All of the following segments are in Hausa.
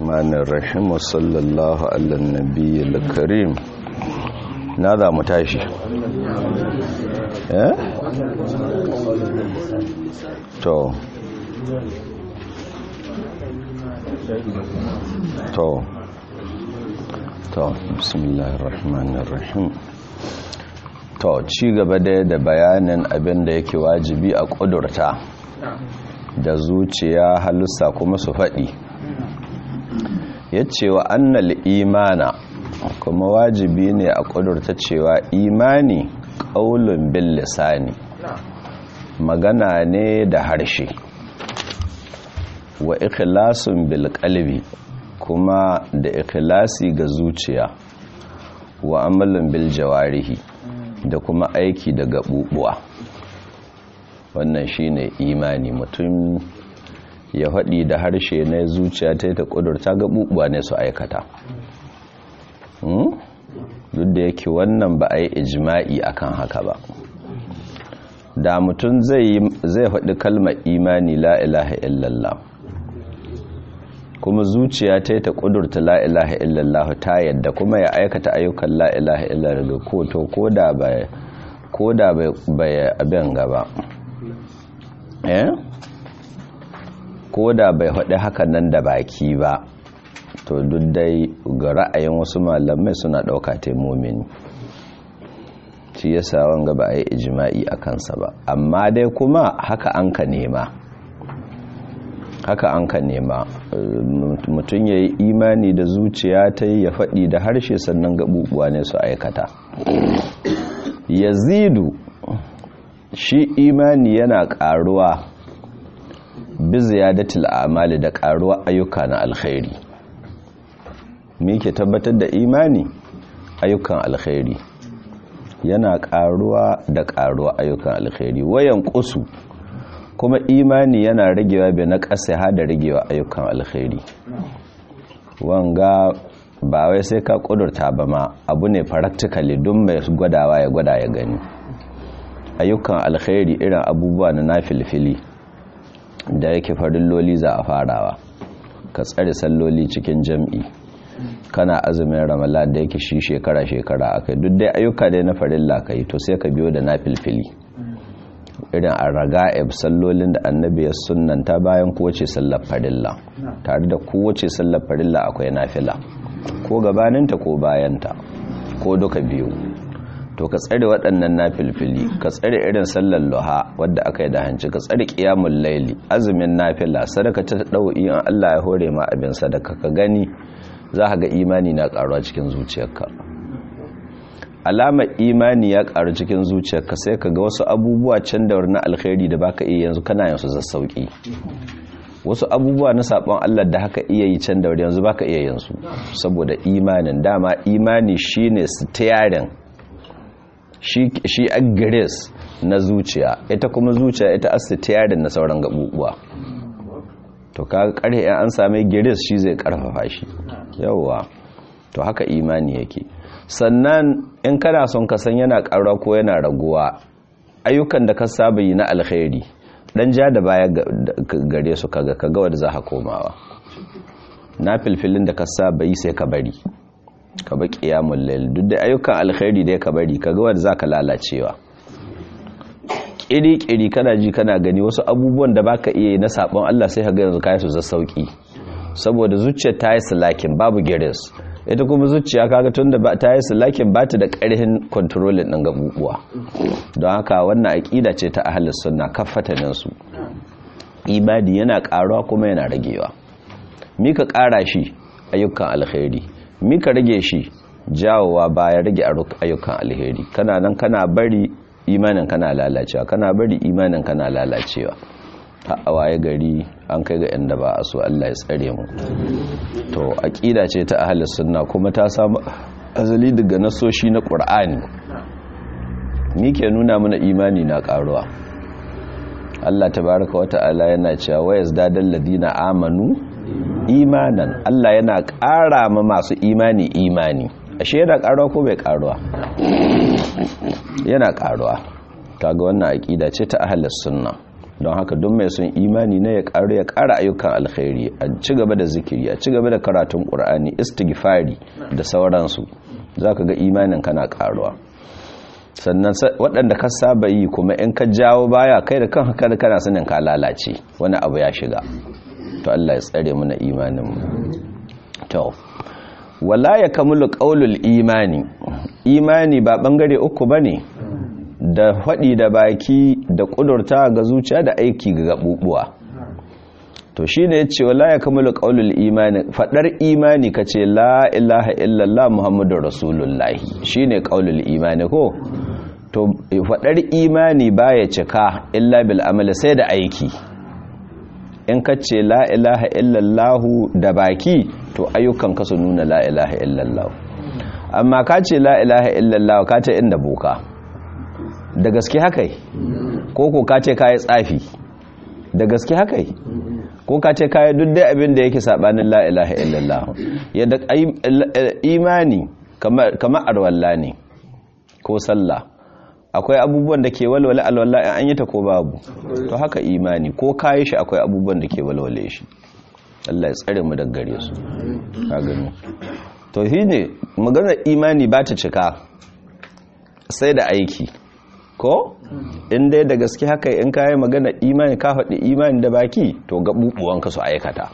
الرحمن الرحيم وصلى الله على النبي الكريم نادى متاشي eh to to to bismillahir rahmanir rahim to ci gaba da da bayanin abin da yake wajibi a kudurta da zuciya halussa kuma su faɗi ya cewa annal imana kuma wajibi ne a kudurta cewa imani ƙaulun bil lisani magana ne da harshe wa ikhlasun bil qalbi kuma da ikhlasi ga zuciya wa amalin bil jawarihi da kuma aiki da gabubuwa wannan shine imani mutum ya faɗi da harshe na zuciya ta ta ƙudurta gabubuwa ne su aikata duk da yake wannan ba a yi ijima'i akan haka ba da mutum zai faɗi kalmar imani la ilaha illallah kuma zuciya ta ta ƙudurta la ilaha illallah ta yadda kuma ya aikata ayyukan la ilaha illallah ko to ko da bai ko da bai abin gaba eh ko da bai faɗi hakan nan da baki ba to duk dai ga ra'ayin wasu malamai suna ɗauka taimomini shi yasa wanga ba a yi ijima'i a kansa ba amma dai kuma haka an ka nema haka an ka nema mutum ya yi imani da zuciya ta yi ya faɗi da harshe sannan gaɓuɓuwa ne su aikata yazidu shi imani yana ƙaruwa bi ziyadatul amali da ƙaruwa ayyuka na alkhairi me ke tabbatar da imani ayyukan alkhairi yana ƙaruwa da ƙaruwa ayyukan alkhairi wayan ƙusu kuma imani yana ragewa bai na ƙasa da ragewa ayyukan alkhairi wanga ba wai sai ka ƙudurta ba ma abu ne practically don mai gwadawa ya gwada ya gani ayyukan alkhairi irin abubuwa na nafilfili da yake farilloli za a farawa ka tsare salloli cikin jam'i kana azumin ramala da yake shi shekara-shekara akai duk dai ayyuka dai na farilla ka yi to sai ka biyo da nafilfili irin a raga'ib sallolin da annabi ya sunanta bayan kowace sallar farilla tare da kowace sallar farilla akwai nafila ko gabaninta ko bayanta ko duka biyu to ka tsare waɗannan nafilfili ka tsare irin sallar luha wadda aka yi da hanci ka tsare ƙiyamun laili azumin nafila sadaka ta ɗau'i in Allah ya hore ma abin sadaka ka gani za ka ga imani na ƙaruwa cikin zuciyarka alamar imani ya ƙaru cikin zuciyarka sai ka ga wasu abubuwa can da na alkhairi da baka iya yanzu kana yansu zassauki wasu abubuwa na sabon Allah da haka iya yi can da yanzu baka iya yansu saboda imanin dama imani shine steering shi shi agres na zuciya ita kuma zuciya ita steering na sauran gabubuwa to kaga karhe an same gires shi zai karfafa shi yawwa to haka imani yake sannan in kana son ka san yana ƙara ko yana raguwa ayyukan da ka saba yi na alkhairi dan ja da baya gare su kaga kaga wanda za ka komawa na filfilin da ka saba yi sai ka bari ka ba qiyamul layl duk da ayyukan alkhairi da ka bari kaga wanda za ka lalacewa kiri-kiri kana ji kana gani wasu abubuwan da baka iya yi na sabon Allah sai kaga yanzu kai su za sauki saboda zuciyar ta yi salakin babu gires ita kuma zuciya kaga tunda ba ta yi salakin ba ta da ƙarfin kontrolin ɗin gabubuwa don haka wannan aƙida ce ta ahlus sunna kafatanin su ibadi yana ƙaruwa kuma yana ragewa mika ƙara shi ayyukan alkhairi mika rage shi jawowa baya rage ayyukan alheri kana nan kana bari imanin kana lalacewa kana bari imanin kana lalacewa a waye gari an kai ga inda ba a so Allah ya tsare mu to aqida ce ta ahlus sunna kuma ta samu azali daga nasoshi na Qur'ani ni ke nuna mana imani na karuwa Allah tabaaraka wa ta'ala yana cewa wayas dadal ladina amanu imanan Allah yana ƙara ma masu imani imani ashe yana karuwa ko bai karuwa yana karuwa kaga wannan aqida ce ta ahlus sunna don haka don mai sun imani na ya ƙara ya ƙara ayyukan alkhairi a ci gaba da zikiri a ci gaba da karatun ƙur'ani istighfari da sauransu za ka ga imanin kana ƙaruwa sannan waɗanda ka saba yi kuma in ka jawo baya kai da kan haka da kana sanin ka lalace wani abu ya shiga to Allah ya tsare mana imanin mu to wala ya kamulu qaulul imani imani ba bangare uku bane da faɗi da baki da ƙudurta ga zuciya da aiki ga gabubuwa to shine yace wala ya kamulu qaulul imani fadar imani kace la ilaha illallah muhammadur rasulullahi shine qaulul imani ko to fadar imani baya cika illa bil amali sai da aiki in kace la ilaha illallah da baki to ayyukan ka su nuna la ilaha illallah amma kace la ilaha illallah ka ta inda boka da gaske haka ko ko kace kai tsafi da gaske haka ko ka ce kayi duk dai abin da yake sabanin la ilaha illallah yadda imani kamar arwalla ne ko sallah akwai abubuwan da ke walwale alwala in an yi ta ko babu to haka imani ko kayi shi akwai abubuwan da ke walwale shi Allah ya tsare mu daga gare su ka gani to shine maganar imani ba ta cika sai da aiki ko in dai da gaske haka in kayi magana imani ka faɗi imani da baki to gaɓuɓuwanka su aikata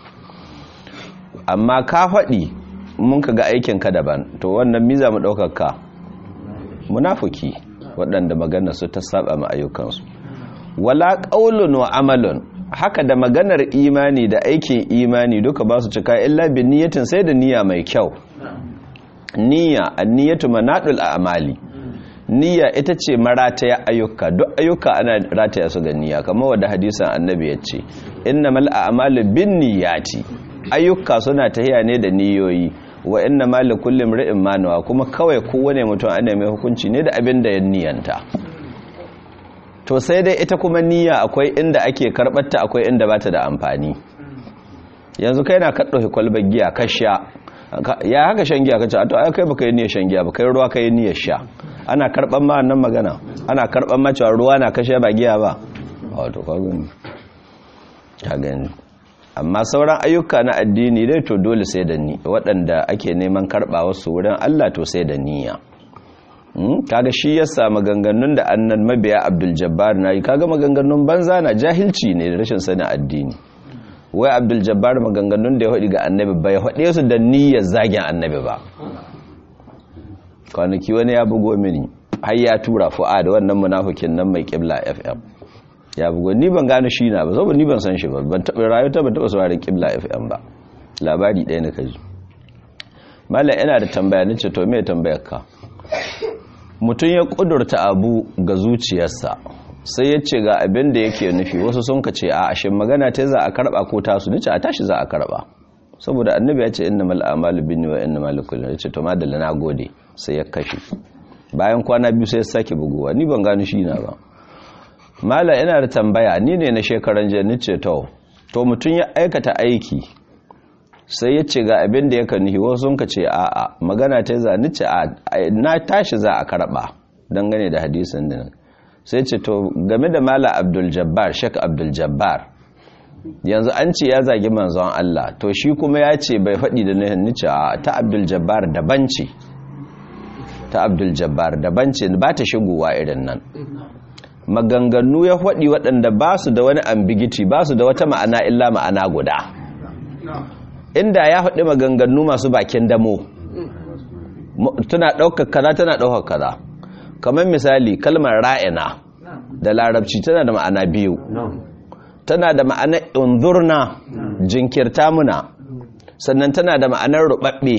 amma ka faɗi mun ka ga aikinka daban to wannan miza mu ɗaukaka munafuki waɗanda magana su ta saba ma ayyukansu wala ƙaulun wa amalun haka da maganar imani da aikin imani duka ba su cika illa bin niyatin sai da niyya mai kyau niyya anniyatu manadul a'mali niyya ita ce marataya ayyuka duk ayyuka ana rataya su ga niyya kamar wadda hadisan annabi ya ce innamal a'malu bin niyyati ayyuka suna tahiya ne da niyoyi wa innamal likulli imrin ma nawa kuma kawai kowane mutum ana mai hukunci ne da abin da ya niyyanta to sai dai ita kuma niyya akwai inda ake karbarta akwai inda bata da amfani yanzu kai na kaddo kwalbar giya ka sha ya haka shan giya kace to ai kai baka yi niyyar shan giya ba kai ruwa kai niyyar sha ana karban ma nan magana ana karban ma cewa ruwa na kashe ba giya ba wato ka gani ka gani amma sauran ayyuka na addini dai to dole sai da ni waɗanda ake neman karɓa wasu wurin Allah to sai da niyya kaga shi yasa maganganun da annan mabiya Abdul Jabbar na yi kaga maganganun banza na jahilci ne da rashin sanin addini wai Abdul Jabbar maganganun da ya haɗi ga annabi bai haɗe su da niyyar zagin annabi ba kwanaki wani ya bugo mini har ya tura fu'a da wannan munafikin nan mai kibla fm ya bugo ni ban gane shi na ba saboda ni ban san shi ba ban taɓa rayu ta ban taɓa sauraron kibla fm ba labari ɗaya na kaji mallam yana da tambaya nace to me tambayar ka mutum ya kudurta abu ga zuciyarsa sai ya ce ga abin da yake nufi wasu sun ka ce a ashin magana ta za a karba ko tasu nace a tashi za a karba saboda annabi ya ce innamal a'malu binni wa innamal likulli ya ce to madalla na gode sai ya kashe bayan kwana biyu sai ya sake buguwa ni ban gano shi na ba mala ina da tambaya ni ne na shekaran jiya ni ce to to mutum ya aikata aiki sai ya ce ga abin da ya kan nihi wasu sun ka ce a'a magana ta za ni ce na tashi za a karba dangane da hadisin din sai ce to game da mala abdul jabbar shek abdul jabbar yanzu an ce ya zagi manzon Allah to shi kuma ya ce bai faɗi da nihin ni ce ta abdul jabbar daban ce ta abdul jabbar daban ce ba ta shigowa irin nan maganganu ya faɗi waɗanda ba su da wani ambigiti ba su da wata ma'ana illa ma'ana guda inda ya faɗi maganganu masu bakin damo tana ɗaukar kaza tana ɗaukar kaza kamar misali kalmar ra'ina da larabci tana da ma'ana biyu tana da ma'anar unzurna jinkirta muna sannan tana da ma'anar rubabbe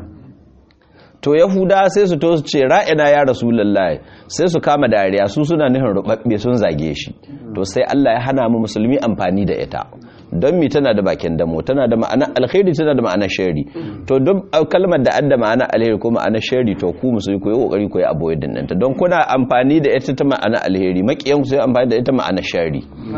to yahuda sai su to su ce ra'ina ya rasulullahi sai su kama dariya su suna nufin rubabbe sun zage shi to sai Allah ya hana mu musulmi amfani da ita don mi tana da bakin damo tana da ma'ana alkhairi tana da ma'ana shari to duk kalmar da adda ma'ana alheri ko ma'ana shari to ku musulmi ku yi kokari ku yi avoid din ta don kuna amfani da ita ta ma'ana alheri makiyan ku sai amfani da ita ma'ana shari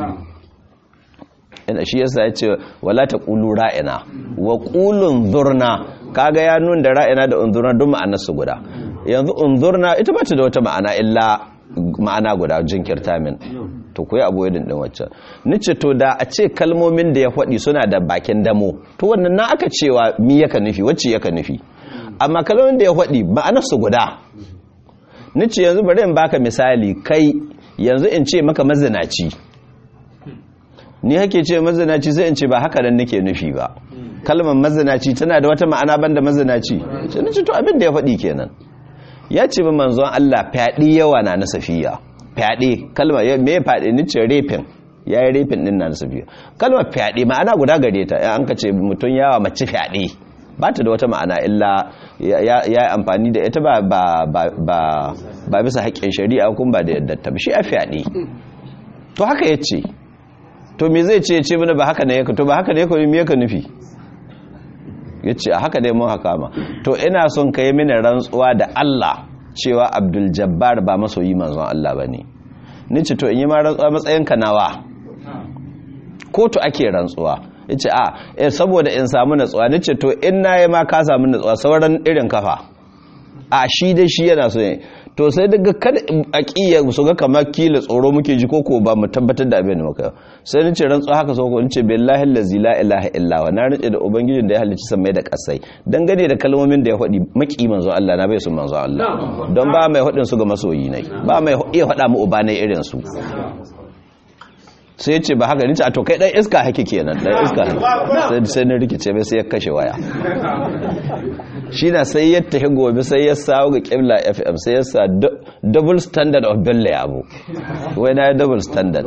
ina shi yasa ya ce wala ta ƙulu ra'ina wa ƙulun zurna kaga ya nun da ra'ina da unzurna duk ma'anar su guda yanzu unzurna ita ba ta da wata ma'ana illa ma'ana guda jinkirta min to ku yi avoiding din waccan nace to da a ce kalmomin da ya faɗi suna da bakin damo to wannan na aka cewa mi yaka nufi wacce yaka nufi amma kalmomin da ya faɗi ma'anarsu guda nace yanzu bari in baka misali kai yanzu in ce maka mazinaci ni hake ce mazinaci sai in ce ba haka nan nake nufi ba kalmar mazinaci tana da wata ma'ana banda mazinaci sai nace to abin da ya faɗi kenan ya ce ba manzon Allah fyaɗe yawa na na safiya fyaɗe kalmar me ya fyaɗe ni ce refin ya yi refin ɗin na na safiya kalmar fyaɗe ma'ana guda gare ta an ka ce mutum yawa mace fyaɗe ba ta da wata ma'ana illa ya yi amfani da ita ba bisa haƙƙin shari'a kuma ba da yadda ta shi a fyaɗe to haka ya ce to me zai ce ya ce mana ba haka ne ya to ba haka ne ya me yaka nufi ya ce a haka dai mun haka ma to ina son ka yi mini rantsuwa da Allah cewa Abdul Jabbar ba masoyi manzon Allah ba ne ni ce to in yi ma rantsuwa matsayin ka nawa kotu ake rantsuwa ya ce a eh saboda in samu natsuwa ni ce to in na yi ma ka samu natsuwa sauran irin kafa a shi dai shi yana so ne to sai daga kada a kiya su ga kamar kila tsoro muke ji koko ba mu tabbatar da abin da muka sai ni ce rantsuwa haka so ko ni ce billahi allazi la ilaha illa wa na rantsa da ubangijin da ya halicci samai da kasai dangane da kalmomin da ya faɗi maki manzo Allah na bai su manzo Allah don ba mai faɗin su ga masoyi ne ba mai iya faɗa mu uba ne irin su sai ya ce ba haka ni ce a to kai dan iska hake kenan dan iska sai sai na rikice mai sai ya kashe waya shi na sai ya tafi gobe sai ya sawo ga kibla fm sai ya sa double standard of bella abu wai na double standard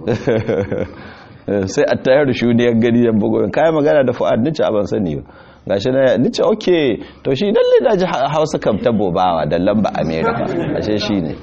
sai a tayar shuni ya gani ya bugu kayan magana da fu'ad nice a ban sani ba gashi na nice ok to shi dalle da ji hausa kam ta bobawa da lamba america ashe shi ne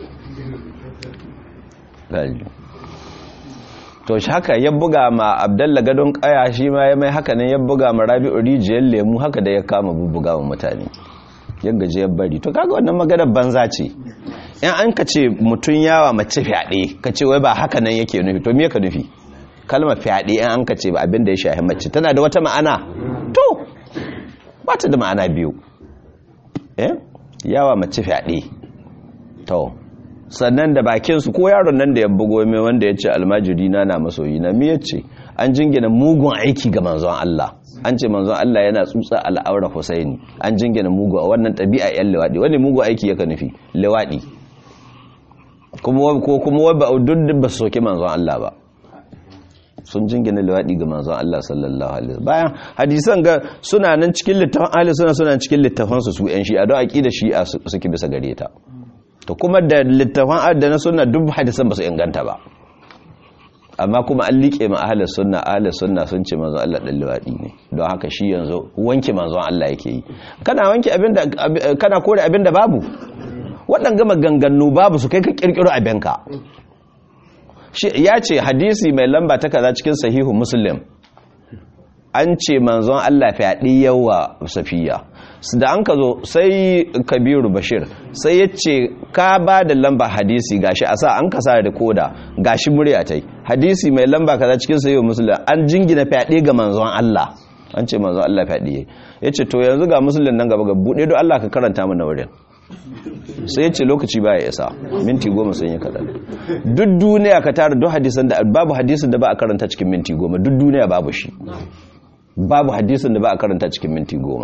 to shi haka ya buga ma abdalla gadon kaya shi ma ya mai haka nan ya buga ma rabi'u rijiyar lemu haka da ya kama bubbuga wa mutane ya gaji ya bari to kaga wannan maganar banza ce in an ka ce mutum yawa mace fyaɗe ka ce wai ba haka nan yake nufi to me ka nufi kalmar fyaɗe in an ka ce abin da ya shahi mace tana da wata ma'ana to ba ta da ma'ana biyu eh yawa mace fyaɗe to sannan da bakinsu ko yaron nan da ya bugo mai wanda ya ce almajiri na na masoyi na mi yace an jingina mugun aiki ga manzon Allah an ce manzon Allah yana tsutsa al'aura Husaini an jingina mugu a wannan ɗabi'a yan lewadi wani mugun aiki yaka nufi lewadi kuma ko kuma ba duk ba su soke manzon Allah ba sun jingina lewadi ga manzon Allah sallallahu alaihi wasallam bayan hadisan ga suna nan cikin littafin ahli suna suna cikin littafin su su yan shi'a don aqida shi'a suke bisa gare ta to kuma da littafan adana suna duk hadisan ba su inganta ba amma kuma an liƙe ma ahalar sunna ahalar sunna sun ce manzon Allah dan liwadi ne don haka shi yanzu wanke manzon Allah yake yi kana wanke abinda kana kore abinda babu waɗanga maganganu babu su kai ka kirkiro abinka shi ya ce hadisi mai lamba ta kaza cikin sahihu muslim an ce manzon Allah fyaɗi yawa safiya da an ka zo sai kabiru bashir sai ya ce ka ba da lamba hadisi gashi a sa an ka sa da koda gashi murya ta yi hadisi mai lamba kaza cikin sayo musulun an jingina fyaɗe ga manzon Allah an ce manzon Allah fyaɗe ya ce to yanzu ga musulun nan gaba ga buɗe don Allah ka karanta mana wurin sai ya ce lokaci ba ya isa minti goma sun yi kaɗan duk duniya ka tara duk hadisan da babu hadisin da ba a karanta cikin minti goma duk duniya babu shi babu hadisin da ba a karanta cikin minti goma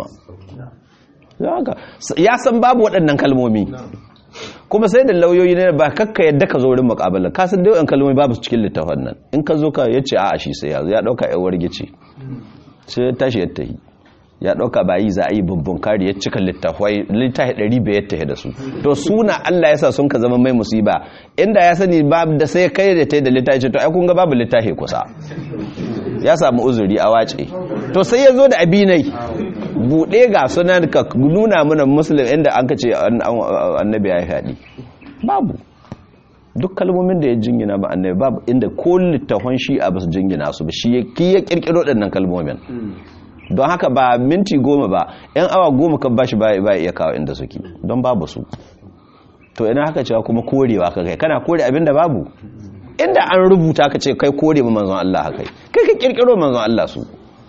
ya san babu waɗannan kalmomi kuma sai da lauyoyi ne ba kakka yadda ka zo wurin muƙabala ka san da kalmomi babu cikin littafin nan in ka zo ka yace a shi sai ya zo ya dauka yawar gici sai ya tashi ya tahi ya dauka ba yi za a yi bubbun kari ya cika littafai littafi 500 ya tahi da su to suna Allah yasa sun ka zama mai musiba inda ya sani babu da sai kai da tai da littafi to ai kun ga babu littafi kusa ya samu uzuri a wace to sai ya zo da abinai buɗe ga sunan ka nuna mana musulun inda an ka ce annabi ya faɗi babu duk kalmomin da ya jingina ba annabi babu inda ko littafan shi a basu jingina su ba shi ya kirkiro ɗannan kalmomin don haka ba minti goma ba yan awa goma kan bashi ba iya kawo inda suke don babu su to ina haka cewa kuma korewa ka kai kana kore abin da babu inda an rubuta ka ce kai kore ma manzon Allah haka kai ka kirkiro manzon Allah su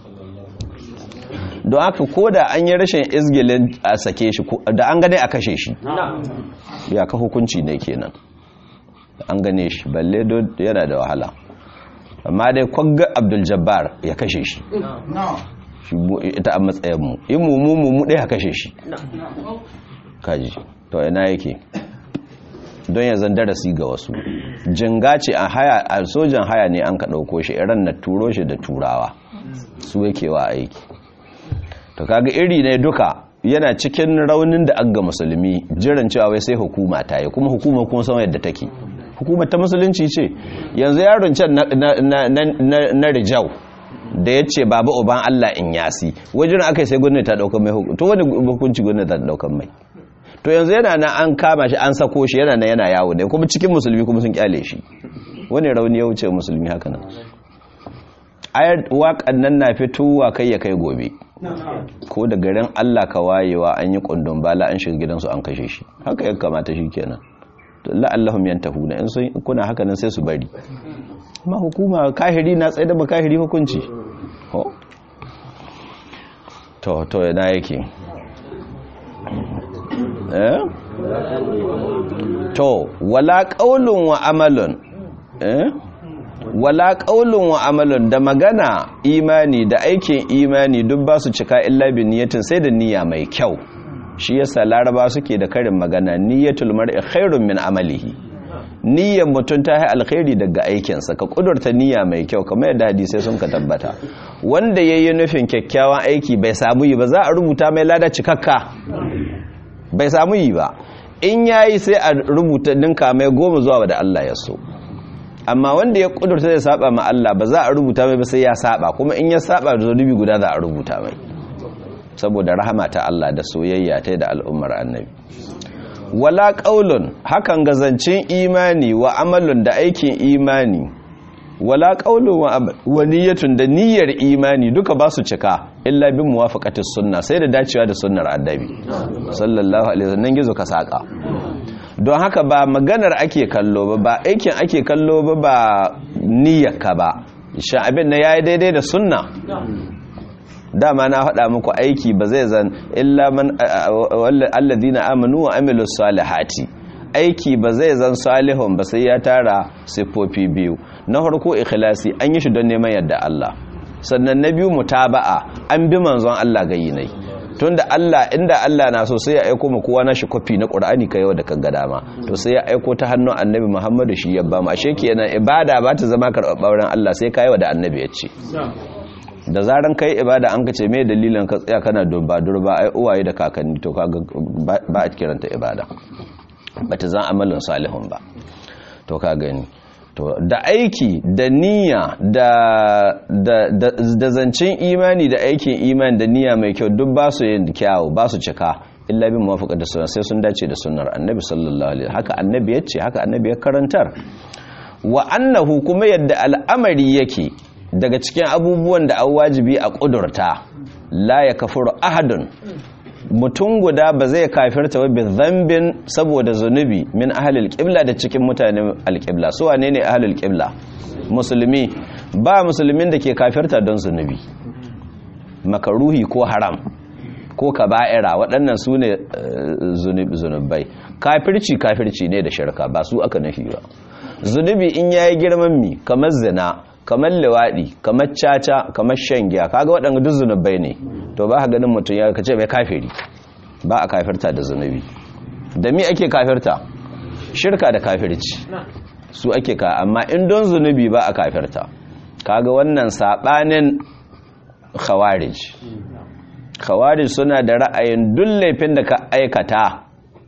don haka ko da an yi rashin izgilin a sake shi da an gane a kashe shi ya ka hukunci ne kenan an gane shi balle yana da wahala amma dai kwagga abdul jabbar ya kashe shi ita a matsayinmu in mu mu mu ɗaya kashe shi kaji to ina yake don ya zan darasi ga wasu jinga ce a haya a sojan haya ne an ka ɗauko shi iran na turo shi da turawa su yake wa aiki to kaga iri ne duka yana cikin raunin da aga musulmi jiran cewa wai sai hukuma ta yi kuma hukuma kuma sama yadda take hukuma ta musulunci ce yanzu yaron can na rijau da ya ce baba uban Allah in yasi wajen aka sai gwamnati ta daukan mai hukunci to wani hukunci gwamnati ta daukan mai to yanzu yana na an kama shi an sako shi yana na yana yawo ne kuma cikin musulmi kuma sun kyale shi wani rauni ya wuce musulmi haka nan ayar waƙan nan na fitowa kai ya kai gobe ko da garin Allah ka wayewa an yi kundin bala an shiga gidansu an kashe shi haka ya kamata shi kenan la'allahum yantahuna in sun kuna haka nan sai su bari amma hukuma kahiri na tsaye da ba kahiri hukunci to to yana yake eh to wala qaulun wa amalun eh wala qaulun wa amalun da magana imani da aikin imani duk ba su cika illa bi niyatin sai da niyya mai kyau shi yasa laraba suke da karin magana niyyatul mar'i khairun min amalihi niyyar mutum ta yi alkhairi daga aikinsa ka kudurta niyya mai kyau kamar yadda hadisai sun ka tabbata wanda ya yi nufin kyakkyawan aiki bai samu yi ba za a rubuta mai lada cikakka bai samu yi ba in ya yi sai a rubuta ninka mai goma zuwa da Allah ya so amma wanda ya kudurta zai saba ma Allah ba za a rubuta mai ba sai ya saba kuma in ya saba da zunubi guda za a rubuta mai saboda rahama ta Allah da soyayya ta da al'ummar annabi wala qaulun hakan gazancin imani wa amalun da aikin imani wala qaulun wa niyyatun da niyyar imani duka ba su cika illa bin muwafaqatis sunna sai da dacewa da sunnar annabi sallallahu alaihi wasallam gizo ka saka don haka ba maganar ake kallo ba ba aikin ake kallo ba ba niyyarka ba sha abin na yayi daidai da sunna dama na faɗa muku aiki ba zai zan illa man alladhina amanu wa amilus salihati aiki ba zai zan salihun ba sai ya tara siffofi biyu na farko ikhlasi an yi shi don neman yadda Allah sannan na biyu mutaba'a an bi manzon Allah gayi nai tunda Allah inda Allah na so sai ya aiko mu kowa nashi kofi na Qur'ani kai yau da kan ga dama to sai ya aiko ta hannun Annabi Muhammadu shi ya ba mu ashe kenan ibada ba ta zama karɓar Allah sai kai wa da Annabi ya ce da zaran kai ibada an ka ce mai dalilin ka tsaya kana durba durba ai uwaye da kakanni to kaga ba a kiranta ibada bata zan amalin salihun ba to ka gani to da aiki da niyya da da da zancin imani da aikin imani da niyya mai kyau duk ba su yin kyawu ba su cika illa bin muwafaqa da sunna sai sun dace da sunnar annabi sallallahu alaihi haka annabi ya ce haka annabi ya karantar wa annahu kuma yadda al'amari yake daga cikin abubuwan da an wajibi a ƙudurta la ya kafuru ahadun mutum guda ba zai kafirta wa zambin saboda zunubi min ahalil ƙibla da cikin mutanen alƙibla su wane ne ahalil ƙibla musulmi ba musulmin da ke kafirta don zunubi makaruhi ko haram ko kaba'ira waɗannan su ne zunubai kafirci kafirci ne da shirka ba su aka nufi ba zunubi in yayi girman mi kamar zina kamar liwaɗi kamar caca kamar shan giya kaga waɗanda duk zunubai ne to ba ka ganin mutum ya kace mai kafiri ba a kafirta da zunubi da mi ake kafirta shirka da kafirci su ake ka amma in don zunubi ba a kafirta kaga wannan saɓanin khawarij khawarij suna da ra'ayin duk laifin da ka aikata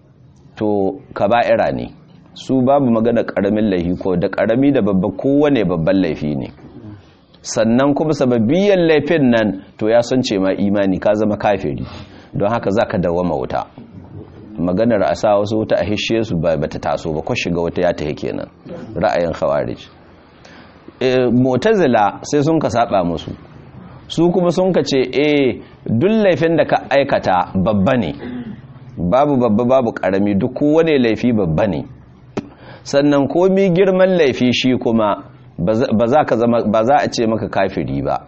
to kaba'ira ne su babu magana karamin laifi ko da karami da babba kowane babban laifi ne sannan kuma sababiyyar laifin nan to ya san ce ma imani ka zama kafiri don haka za ka dawama wuta maganar a sa wasu wuta a hishe su ba ta taso ba ko shiga wata ya ta kenan ra'ayin khawarij mu'tazila sai sun ka saba musu su kuma sun ka ce eh duk laifin da ka aikata babba ne babu babba babu karami duk kowane laifi babba ne sannan komi girman laifi shi kuma ba za ka zama ba za a ce maka kafiri ba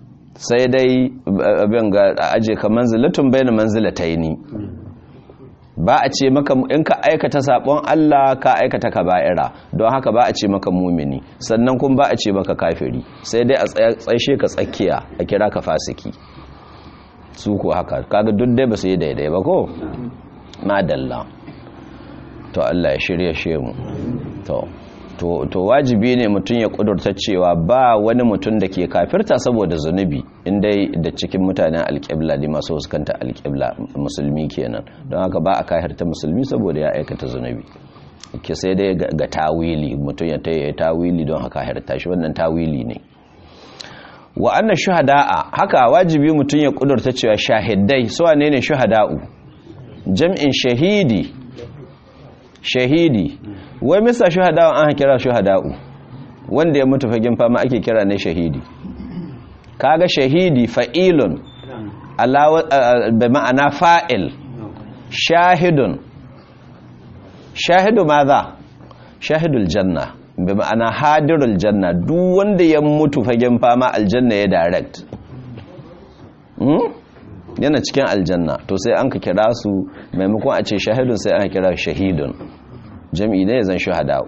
sai dai abin ga aje ka manzilatun bayan manzilataini ba a ce maka in ka aikata sabon Allah ka aikata kaba'ira don haka ba a ce maka mumini sannan kuma ba a ce maka kafiri sai dai a tsaishe ka tsakiya a kira ka fasiki su ko haka kaga duk dai ba su yi daidai ba ko madalla to Allah ya shirye shi mu to to to wajibi ne mutum ya kudurta cewa ba wani mutum da ke kafirta saboda zunubi inda da cikin mutanen alƙibla ne masu huskanta alƙibla musulmi kenan don haka ba a kafirta musulmi saboda ya aikata zunubi ke sai dai ga tawili mutum ya taya tawili don haka kafirta shi wannan tawili ne wa anna shuhada'a haka wajibi mutum ya kudurta cewa shahidai su wane ne shuhada'u jam'in shahidi shahidi wai misa shuhada'u an kira shuhada'u wanda ya mutu fagen fama ake kira ne shahidi kaga shahidi fa'ilun bi ma'ana fa'il shahidun shahidu maza shahidul janna bi ma'ana hadirul janna duk wanda ya mutu fagen fama aljanna ya direct yana cikin aljanna to sai an ka kira su maimakon a ce shahidun sai an kira shahidun jami'i ne zan shuhada'u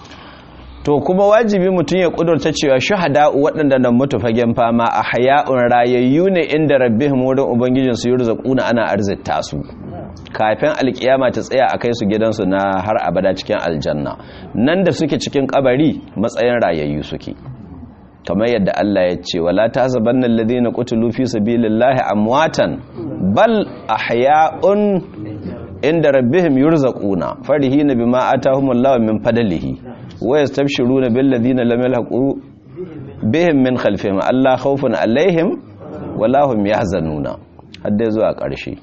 to kuma wajibi mutum ya kudurta cewa shuhada'u waɗanda nan mutu fagen fama a haya'un rayayyu ne inda rabbihim wurin ubangijin su yurzaquna ana arzita su kafin alkiyama ta tsaya a kai su gidansu na har abada cikin aljanna nan da suke cikin kabari matsayin rayayyu suke kamar yadda Allah ya ce wala tahsabanna alladhina qutilu fi sabilillahi amwatan bal ahya'un inda rabbihim yurzaquna farihina bima atahumullahu min fadlihi wa yastabshiruna bil ladina lam yalhaqu bihim min khalfihim alla khawfun alaihim wala hum yahzanuna hadda zuwa ƙarshe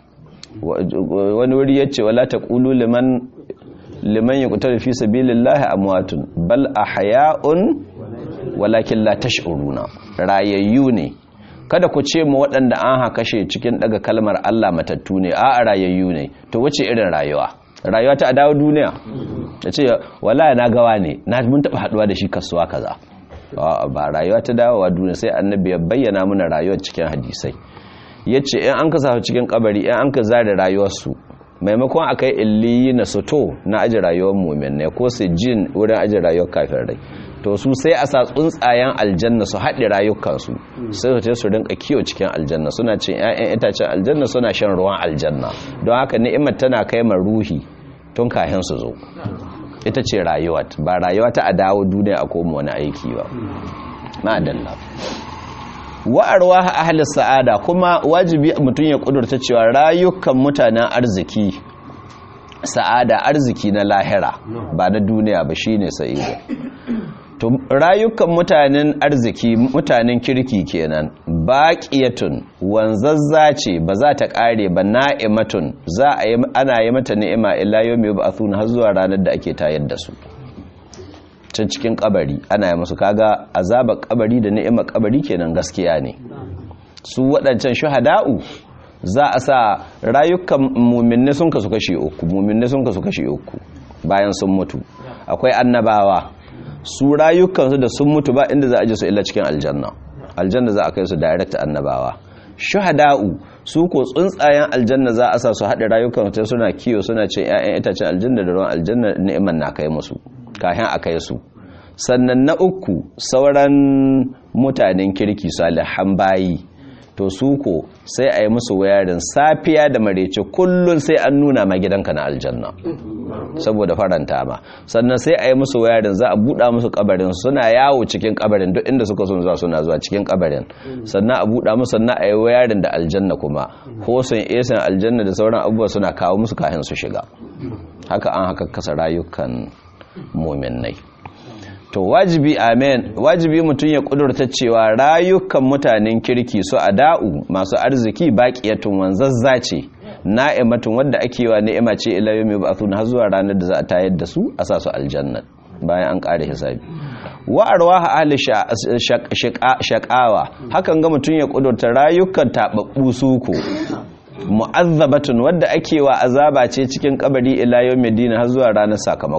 wani wuri yace wala taqulu liman liman yuqtalu fi sabilillahi amwatun bal ahya'un walakin la tash'uruna rayayyu ne kada ku ce mu waɗanda an haka kashe cikin daga kalmar Allah matattu ne a rayayyu ne to wace irin rayuwa rayuwa ta dawo duniya ta ce wala na gawa ne na mun taɓa haɗuwa da shi kasuwa kaza ba rayuwa ta dawowa duniya sai annabi ya bayyana mana rayuwar cikin hadisai ya ce in an ka sa cikin kabari in an ka zare rayuwarsu maimakon a kai illiyi na soto na aji rayuwar mumin ne ko su jin wurin aji rayuwar kafin rai to su sai a sa tsuntsayen aljanna su haɗe rayukansu sai su su rinka kiyo cikin aljanna suna cin 'ya'yan itacen aljanna suna shan ruwan aljanna don haka ni'imar tana kai ma ruhi tun kahin su zo ita ce rayuwa ba rayuwa ta a dawo duniya a koma wani aiki ba ma'adalla wa'arwa ahli sa'ada kuma wajibi mutum ya kudurta cewa rayukan mutanen arziki sa'ada arziki na lahira ba na duniya ba shine sa'ida to rayukan mutanen arziki mutanen kirki kenan baqiyatun wanzazza ce ba za ta kare ba na'imatun za a yi ana yi mata ni'ima illa yawmi yub'athuna har zuwa ranar da ake tayar da su can cikin kabari ana yi musu kaga azabar kabari da ni'imar kabari kenan gaskiya ne su waɗancan shuhada'u za a sa rayukan muminne sun kasu kashe uku muminne sun kasu kashe uku bayan sun mutu akwai annabawa su rayukansu da sun mutu ba inda za a ji su illa cikin aljanna aljanna za a kai su direct annabawa shuhada'u su ko tsuntsayen aljanna za a sa su haɗe rayukan ta suna kiyo suna cin 'ya'yan itacen aljanna da ruwan aljanna ni'imar na kai musu kayan a kai su sannan na uku sauran mutanen kirki salihan bayi to su ko sai a yi musu wayarin safiya da marece kullum sai an nuna ma gidanka na aljanna saboda faranta ma sannan sai a yi musu wayarin za a buɗa musu kabarin suna yawo cikin kabarin duk inda suka sun zuwa suna zuwa cikin kabarin sannan a buɗa musu sannan a yi wayarin da aljanna kuma hosun esan aljanna da sauran abubuwa suna kawo musu kayan su shiga haka an haka kasa rayukan muminai to wajibi amen wajibi mutum ya kudurta cewa rayukan mutanen kirki su ada'u masu arziki baqiyatun wanzazza ce na'imatun wanda ake wa ni'ima ce ila yawmi ba'thun har zuwa ranar da za a tayar da su a sa su aljanna bayan an kare hisabi wa arwaha ahli shaqawa hakan ga mutum ya kudurta rayukan tababbu suko mu'azzabatun wadda ake wa azaba ce cikin kabari ila yawmi din har zuwa ranar sakamako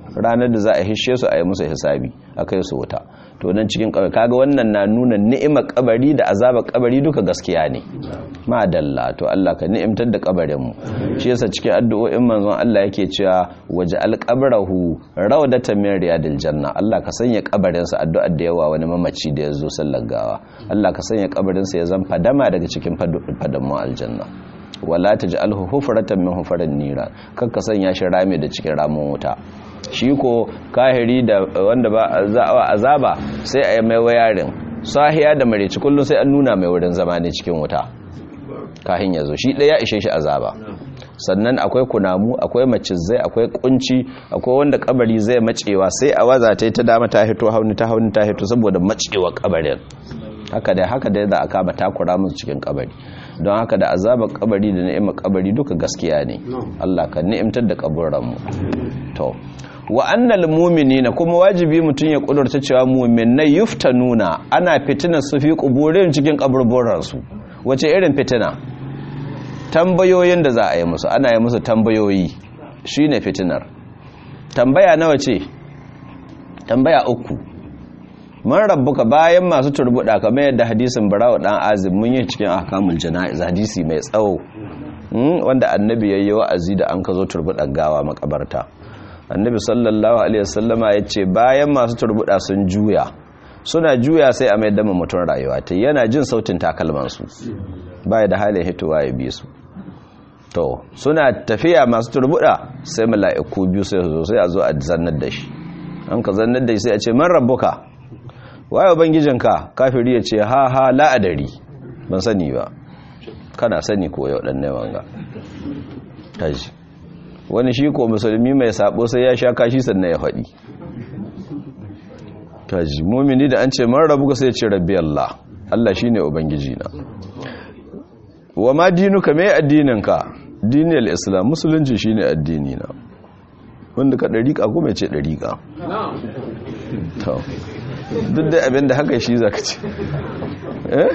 ranar da za a hishe su a yi musu hisabi a kai su wuta to nan cikin kabari kaga wannan na nuna ni'imar kabari da azabar kabari duka gaskiya ne madalla to Allah ka ni'imtar da kabarin mu shi yasa cikin addu'o'in manzon Allah yake cewa waje alqabrahu rawdatan min riyadil janna Allah ka sanya kabarin sa addu'ar da yawa wani mamaci da yazo sallar gawa Allah ka sanya kabarin sa ya zan fadama daga cikin fadamu aljanna wala taj'alhu hufratan min hufaran nira kakka sanya shi rame da cikin ramin wuta shi ko kahiri da wanda ba za'awa azaba sai a yi mai wayarin sahiya da mareci kullum sai an nuna mai wurin zama ne cikin wuta kahin ya zo shi ɗaya ishe shi azaba sannan akwai kunamu akwai macizai akwai kunci akwai wanda kabari zai macewa sai a waza ta ta dama ta hito hauni ta hauni ta hito saboda macewa kabarin haka dai haka dai za a kama takura musu cikin kabari don haka da azabar kabari da ni'imar kabari duka gaskiya ne Allah ka ni'imtar da kaburranmu to wa annal mu'minina kuma wajibi mutun ya kudurta cewa mu'minai yuftanuna ana fitinar su fi kuburin cikin kaburburan su wace irin fitina tambayoyin da za a yi musu ana yi musu tambayoyi shine fitinar tambaya nawa ce tambaya uku man rabbuka bayan masu turbuda kamar yadda hadisin barawa dan azim mun yi cikin ahkamul jana'iz hadisi mai tsawo wanda annabi yayi wa'azi da an ka zo turbuda gawa makabarta annabi sallallahu alaihi wasallama yace bayan masu turbuda sun juya suna juya sai a mai dama mutum rayuwa ta yana jin sautin takalman su baya da halin hitowa ya bi su to suna tafiya masu turbuda sai mala'iku biyu sai zo sai a zo a zannar da shi an ka zannar da shi sai a ce man rabbuka waye ubangijinka kafiri ya ce ha ha la'adari ban sani ba kana sani ko yau dan wanga taji wani shi ko musulmi mai sabo sai ya sha kashi sannan ya faɗi taji mumini da an ce man rabu sai ya ce rabbi Allah Allah shine ubangiji na wa ma dinuka me addininka dinil islam musulunci shine addini na wanda ka dariƙa kuma ya ce dariƙa to duk da abin da haka shi zaka ce eh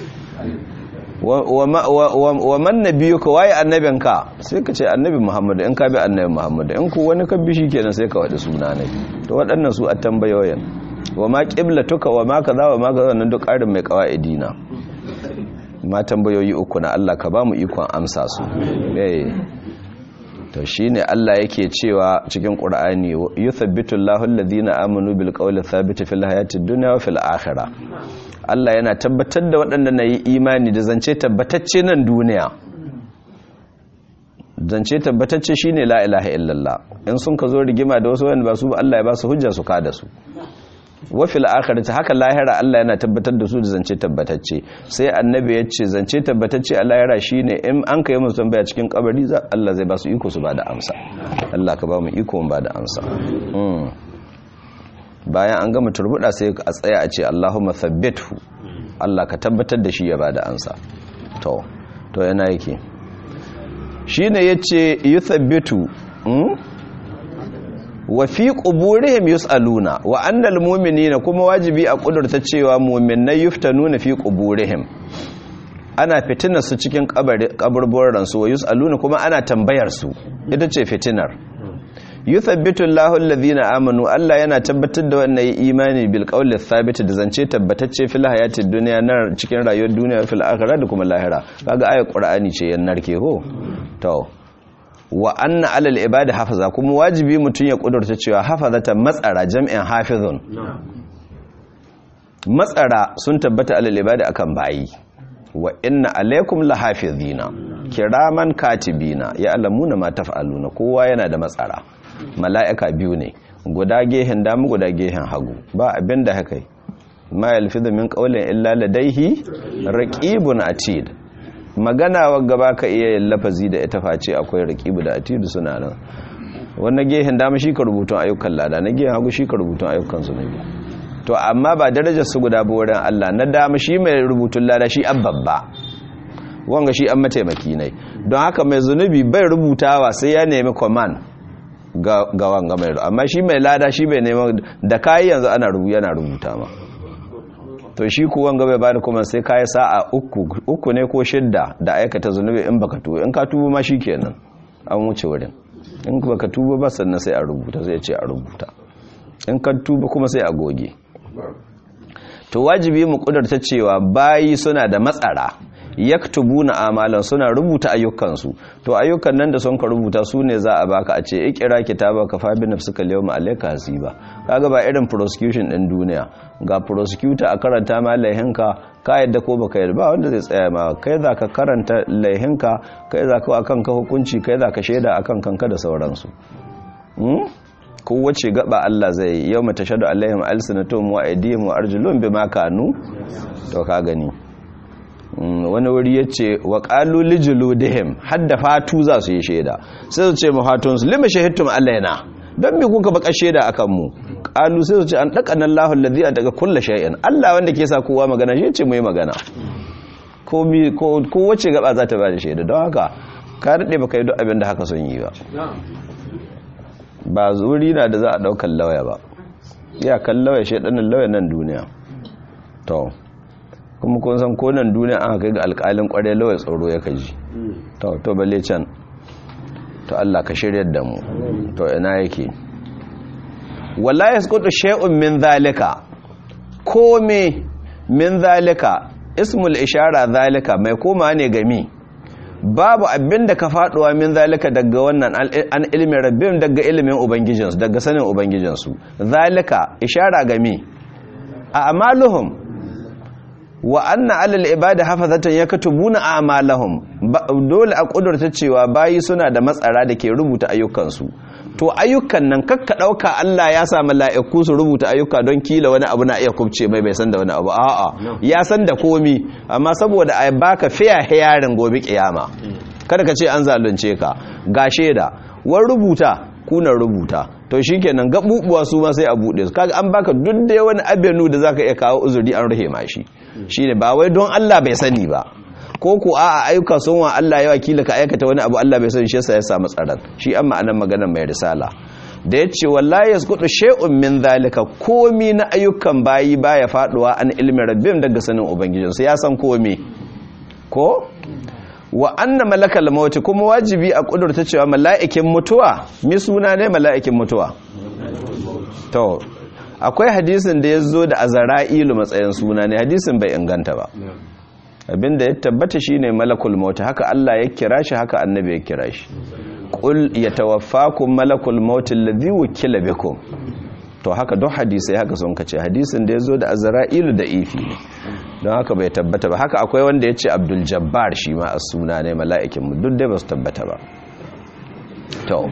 wa man nabiyuka waye annabinka sai ka ce annabi muhammadu in ka bi annabi muhammadu in ku wani kan bishi kenan sai ka wadi suna ne to waɗannan su a tambayoyin wa ma qiblatuka wa ma kaza wa ma kaza nan duk ƙarin mai qawaidi na ma tambayoyi uku na Allah ka ba mu ikon amsa su eh to shine Allah yake cewa cikin Qur'ani yuthabbitu Allahu alladhina amanu bil qawli thabit fil hayati dunya wa fil akhirah Allah yana tabbatar da waɗanda na yi imani da zance tabbatacce nan duniya zance tabbatacce shine la ilaha illallah in sun ka zo rigima da wasu wanda ba su ba Allah ya ba su hujja su kada su wa fil akhirati haka lahira Allah yana tabbatar da su da zance tabbatacce sai annabi ya ce zance tabbatacce a lahira shine in an kai musu tambaya cikin kabari za Allah zai ba su iko su ba da amsa Allah ka ba mu iko mu ba da amsa bayan an gama turbuda sai a tsaya a ce Allahumma thabbithu Allah ka tabbatar da shi ya ba da amsa to to yana yake shine yace yuthabbitu wa fi quburihim yusaluna wa annal mu'minina kuma wajibi a kudurta cewa mu'minai yuftanuna fi quburihim ana fitinar su cikin kaburburan su wa yusaluna kuma ana tambayar su ita ce fitinar yuthabbitu Allahu alladhina amanu Allah yana tabbatar da wannan imani bil qawli thabit da zance tabbatacce fil hayatid dunya na cikin rayuwar duniya fil akhirah da kuma lahira kaga ayat qur'ani ce yan narke ho to wa anna alal ibadi hafaza kuma wajibi mutum ya kudurta cewa hafazata matsara jam'in hafizun matsara sun tabbata alal ibadi akan bayi wa inna alaikum lahafizina kiraman katibina ya alamuna ma taf'aluna kowa yana da matsara mala'ika biyu ne guda gehen damu guda gehen hagu ba abin da haka ma yalfizu min qawlin illa ladaihi raqibun atid magana wagga ba ka iya yin lafazi da ita face akwai rakibu da atidu suna nan wannan gehen dama shi ka rubutun ayyukan lada na gehen hagu shi ka rubutun ayyukan zunubi to amma ba darajar su guda ba wurin Allah na dama shi mai rubutun lada shi an babba wanga shi an mataimaki ne don haka mai zunubi bai rubutawa sai ya nemi command ga ga wanga mai amma shi mai lada shi bai neman da kai yanzu ana rubu yana rubuta ma to shi kuwan gaba ba da kuma sai kayi sa'a uku uku ne ko shidda da aikata zunubi in baka tuba in ka tuba ma kenan an wuce wurin in ba ka tuba ba sannan sai a rubuta zai ce a rubuta in ka tuba kuma sai a goge to wajibi mu kudurta cewa bayi suna da matsara yaktubuna amalan suna rubuta ayyukansu to ayyukan nan da sun ka rubuta su ne za a baka a ce ikira kitabaka fa bi nafsika al-yawma alayka hasiba kaga ba irin prosecution din duniya ga prosecutor a karanta ma laihinka ka yadda ko baka yadda ba wanda zai tsaya ma kai za ka karanta laihinka kai za ka akan ka hukunci kai za ka shaida akan kanka da sauransu kowace gaba Allah zai yau mata shaɗu alaihim alsinatum wa aidihim wa arjulun bima kanu to ka gani wani wuri ya ce wa ƙalu lijuludihim hadda fatu za su yi shaida sai su ce mafatunsu lima shahittum alaina don mi kuka baka shaida akan mu ƙalu sai su ce an ɗaka nan lahun ladhi a daga kulla shay'in Allah wanda ke sa kowa magana shi ce mu yi magana ko wace gaba za ta ba da shaida don haka ka daɗe baka yi duk abin da haka sun yi ba ba zuri na da za a ɗaukar lauya ba ya kan lauya shaidanin lauya nan duniya to kuma kun san ko nan duniya an kai ga alƙalin ƙware lauya tsoro ya kaji to to balle can to Allah ka shiryar da mu to ina yake wala yasqutu shay'un min zalika kome min zalika ismul ishara zalika mai koma ne gami babu abin da ka faduwa min zalika daga wannan an ilimin rabbim daga ilimin ubangijinsu daga sanin ubangijinsu zalika ishara gami a amaluhum wa anna alal ibada hafazatan yakatubuna a'malahum dole a kudurta cewa bayi suna da matsara da ke rubuta ayyukansu to ayyukan nan kakka dauka Allah ya sa mala'iku su rubuta ayyuka don kila wani abu na iya kubce mai bai san da wani abu a'a ya san da komi amma saboda ai baka fiya yarin gobe kiyama kada ka ce an zalunce ka ga sheda war rubuta kuna rubuta to shikenan gabubuwa su ma sai a bude su kaga an baka duk da wani abenu da zaka iya kawo uzuri an rahe mashi shine ba wai don Allah bai sani ba ko ku a ayyuka sun wa Allah ya wakila ka aikata wani abu Allah bai sani shi yasa ya samu tsaron shi an ma'anar maganar mai risala da ya ce wallahi yasqutu shay'un min zalika komi na ayyukan bayi baya faduwa an ilmin rabbim daga sanin ubangijinsu ya san komi ko wa anna malakal maut kuma wajibi a kudurta cewa mala'ikin mutuwa mi suna ne mala'ikin mutuwa to akwai hadisin da ya zo da azara'ilu matsayin suna ne hadisin bai inganta ba abinda ya tabbata shine malakul maut haka Allah ya kira shi haka annabi ya kira shi qul yatawaffakum malakul maut alladhi wukila bikum to haka duk hadisai haka sun kace hadisin da ya zo da azra'ilu da ifi ne don haka bai tabbata ba haka akwai wanda ya ce abdul jabbar shi ma a suna ne mala'ikin mu duk dai ba su tabbata ba to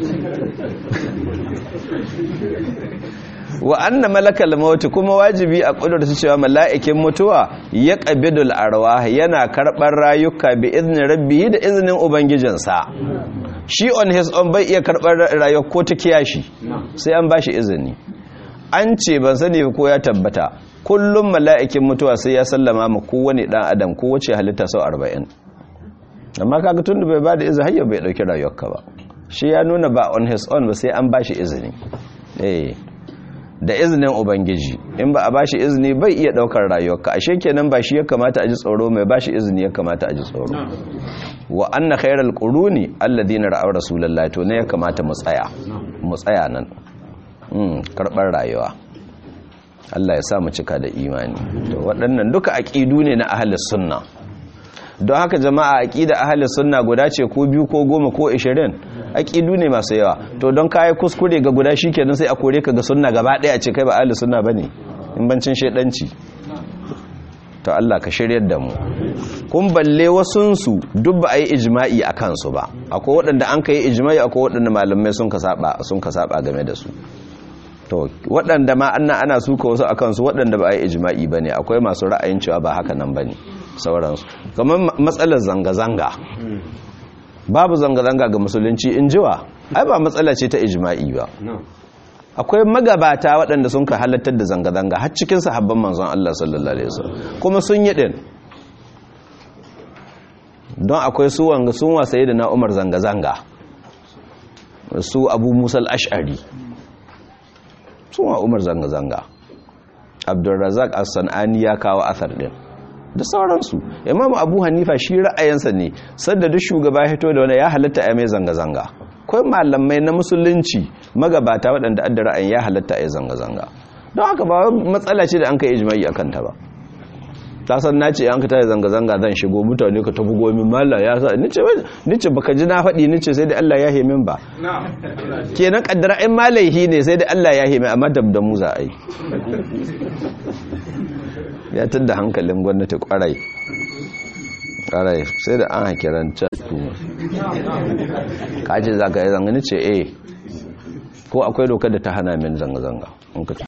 wa anna malakal maut kuma wajibi a kudurta cewa mala'ikin mutuwa ya qabidul arwah yana karbar rayuka bi iznin rabbihi da iznin ubangijinsa shi on his own bai iya karbar rayuwa ko ta kiyashi sai an bashi izini an ce ban sani ko ya tabbata kullum mala'ikin mutuwa sai ya sallama ma kowane dan adam ko wace halitta sau 40 amma kaga tunda bai bada izini hayya bai dauki rayuwarka ba shi ya nuna ba on his own ba sai an bashi izini eh da izinin ubangiji in ba a bashi izini bai iya daukar rayuwarka ashe kenan ba shi ya kamata a ji tsoro mai bashi izini ya kamata a ji tsoro wa anna khairal quruni alladhina ra'aw rasulullahi to ne ya kamata mu tsaya mu tsaya nan mm karbar rayuwa Allah ya sa mu cika da imani to waɗannan duka aqidu ne na ahlus sunna don haka jama'a aqida ahli sunna guda ce ko biyu ko goma ko 20 aqidu ne masu yawa to don kai kuskure ga guda shikenan sai a kore ka ga sunna gaba daya ce kai ba ahli sunna bane in bancin shedanci to Allah ka shiryar da mu kun balle wasun su duk ba ai ijma'i akan su ba akwai waɗanda an kai ijma'i akwai waɗanda malamai sun ka saba sun ka saba game da su to waɗanda ma anna ana suka wasu akan su waɗanda ba ai ijma'i bane akwai masu ra'ayin cewa ba haka nan bane sauransu kamar matsalar zanga-zanga babu zanga-zanga ga musulunci in jiwa ai ba matsala ce ta ijma'i ba akwai magabata waɗanda sun ka halattar da zanga-zanga har cikin sahabban manzon Allah sallallahu alaihi wasallam kuma sun yi din don akwai su wanga sun wasa da na Umar zanga-zanga su Abu Musa al-Ash'ari sun wa Umar zanga-zanga Abdulrazak As-Sanani ya kawo athar din da sauransu imamu abu hanifa shi ra'ayinsa ne sadda duk shugaba hito da wani ya halatta ya mai zanga-zanga akwai malamai na musulunci magabata waɗanda adda ra'ayin ya halatta a yi zanga-zanga don haka ba matsala ce da an kai ijimai a kanta ba ta san na ce an ka tare zanga-zanga zan shigo mutane ka tafi gomi malla ya sa nice baka ji na faɗi nice sai da Allah ya hemin ba kenan kaddara in malaihi ne sai da Allah ya hemin amma dab da mu za a yi ya tadda hankalin gwamnati kwarai kwarai sai da an hakiran tuma kaji za ka yi zanga nice eh ko akwai dokar da ta hana min zanga-zanga